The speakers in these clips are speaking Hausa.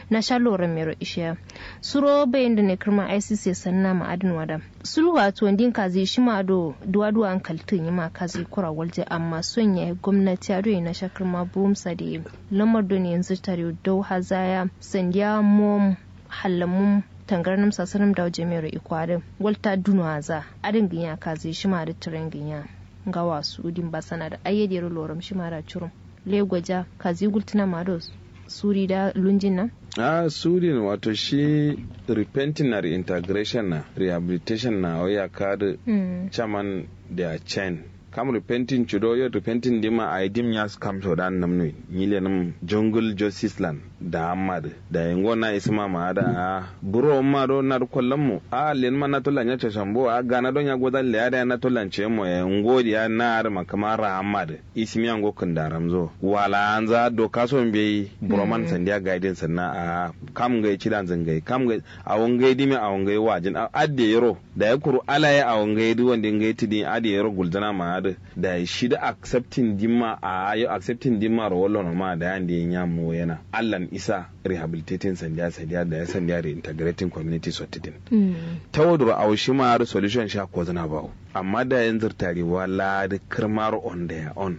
na shaloran mero ishiya suro bayan da ne kirma icc sanna ma'adin wada sulwa to din kazi shi ma do duwa an kaltin yi ma kazi kura walje amma son ya gwamnati a na shakar ma burumsa da lamar da ne yanzu tare dau hazaya sandiya mom hallamun tangarnam sasaram da jami'ar ikwarin walta dunwa za adin ginya kazi shi ma da tiren ginya ga wasu udin basana da ayyadiyar loram shi ma da curum legwaja kazi gultuna mados suri da lunjin nan a surin wato shi repenting na reintegration na rehabilitation na waya kada chairman da chain kam repenting chudo yo repenting dima a dim ya kam to dan namno nyile nam jungle justice land da amad da yango na isma ma da a buro ma do na kollam mu a len ma na to lanya cha shambo a gana don ya goda le ada na to lance mo ya ngo ya na ar ma kamara amad ismi yango kun da ramzo wala anza do kaso be buro man sandiya guidance na a kam ga ci dan zangai kam ga a wangai dimi a wangai wajin a adde yaro da ya kuru alaye a wangai du wanda ngai tidin adde yaro guldana ma da da shi da accepting dimma a yau accepting dimma ro wallo ma da yan da ya mu yana allan isa rehabilitating sandiya sandiya da ya sandiya reintegrating community sotitin ta wadro a shi ma har solution sha ko zana bawo amma da yan zurtare wala da kirmar on da ya on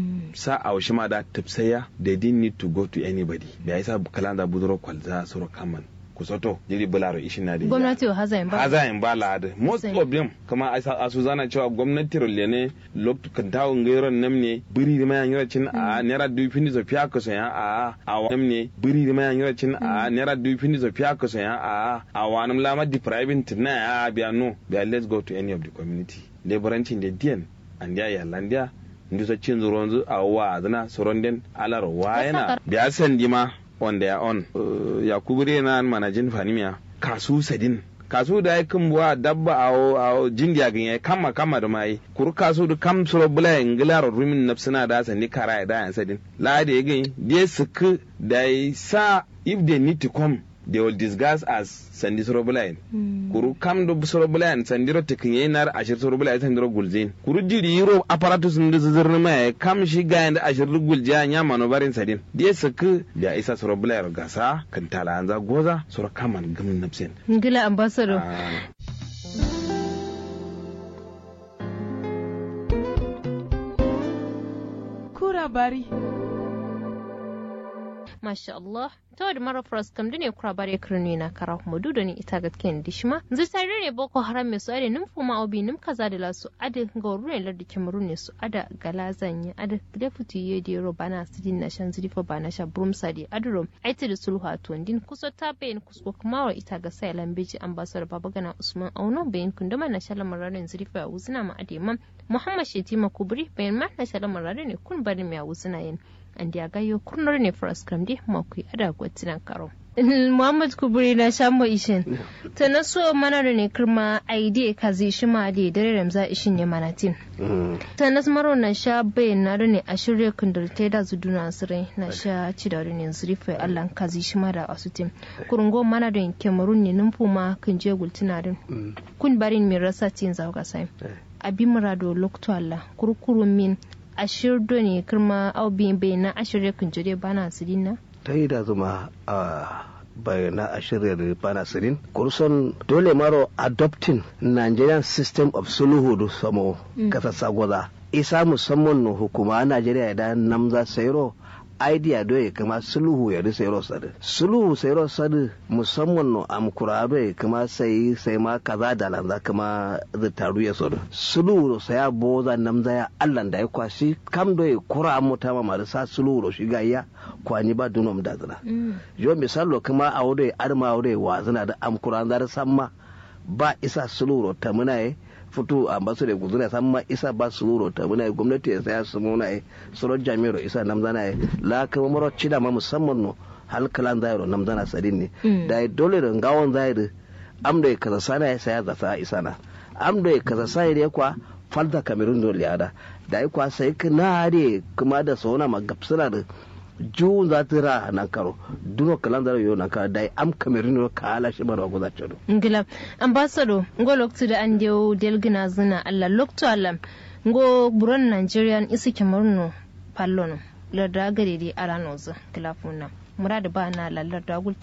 sa a shi ma da tafsaya they didn't need to go to anybody da yasa kalanda buduro kwalza suro kaman kusoto jiri bularo ishin na da gwamnati wa hazayin ba hazayin ba la da most of them kama a su zana cewa gwamnati rolle ne lokto kan tawo ngairon nam ne biri da mayan yara cin a naira dubu fini zo fiya ka soya a a nam ne biri da mayan yara cin a naira dubu fini zo fiya ka soya a a wanam lama depriving tina a biya no biya let's go to any of the community leburancin da diyan an dia ya landia ndu so cin zuronzu a wa zana soronden alar wa yana biya sandi ma on their own uh, yakubu na manajin fanimiya kasu sadin kasu da ya kan buwa dabba a jindiya gan ya kama kama da mai kuru kasu da kam suro bula ingila rumin nafsina da sani kara ya dayan sadin la da ya gani da suku da ya sa if they need to come they will disguise as sandi sorobulayen mm. kuru kam do sorobulayen sandiro tekinye nar ashir sorobulayen sandiro gulzin kuru jiri yiro apparatus ndu zirni mai kam shi gayan da ashir gulja nya mano barin sadin die saka da isa sorobulayen gasa kan tala anza goza soro kaman gum napsen ngila ambassador kura bari masha Allah ta wadda mara faras kam ne kura bare kirni na kara kuma dudu ne ita ga ken dishma zai tare ne boko haram mai su ade nim fuma obi nim kaza da lasu ade ga ruwan lardi cameroon ne su ada galazan ya ada deputy ye de ro bana sidin na shan zirifa bana sha brum sadi adro aiti da sulhu a tuwandin kusa ta bayan kusko kuma wa ita ga sai lambeji ambassador babagana usman auno bayan kunduma na shala mararin zirifa a wuzina ma ade mam muhammad shetima kubri bayan ma na shala mararin ne kun bari mai a wuzina yin an da gayo kurnar ne faras kam di makui ada gwatinan karo Muhammad Kuburi na shambo ishin ta na so mana da ne kirma aide ka zai shi ma da dare ramza ishin ya manatin ta na maro na sha bayan na da ne a shirya kundar ta da zu duna asirai na sha ci da ne zurifa Allah ka zai shi ma da wasu tim kurungo mana da kemarun ne numfu ma kan je gultina din kun barin min rasa tin zauka sai abin murado lokto Allah kurkurun min ashir do ne kirma aubin bai na ashirya kunjure bana sirin na ta yi da zuma a bayana a shirya bana sirin kurson dole maro adopting nigerian system of sulhu da samo kasa sagwaza isa musamman na hukuma najeriya idan namza sayro idea do ya kama sulhu ya risa yaro sadu sulhu sai yaro sadu musamman no am kurado ya kama sai sai ma kaza da lanza kama da taru ya sadu sulhu sai ya boza namza ya allan da ya kwashi kam do ya kura mota ma marisa sulhu ro shiga ya kwani ba dunom da zana yo misalo kama a wuri arma wuri wa zana da am kuran da samma ba isa sulhu ro ta muna yi fito a basu da guzuna san ma isa ba su ruro ta muna gwamnati ya saya su muna yi tsoron jami'ar isa namzana yi la kama maro cida ma musamman no halkalan zairo namzana sadin ne da ya dole da gawon zairo am da ya kaza sana ya saya zasa isa na am da ya kaza sai ya kwa falta kamerun dole ya da da ya kwa sai ka na hade kuma da sauna ma gapsuna da jun za ta ra nan karo duno kalan zaro yo nan karo dai am kamerun ka ala shi barwa goza chodo ngila ambassador ngo loktu da an dewo delgina zina alla loktu alla ngo buron nigerian isi cameroon pallono larda gare di ala nozu kilafuna murada ba na lallar da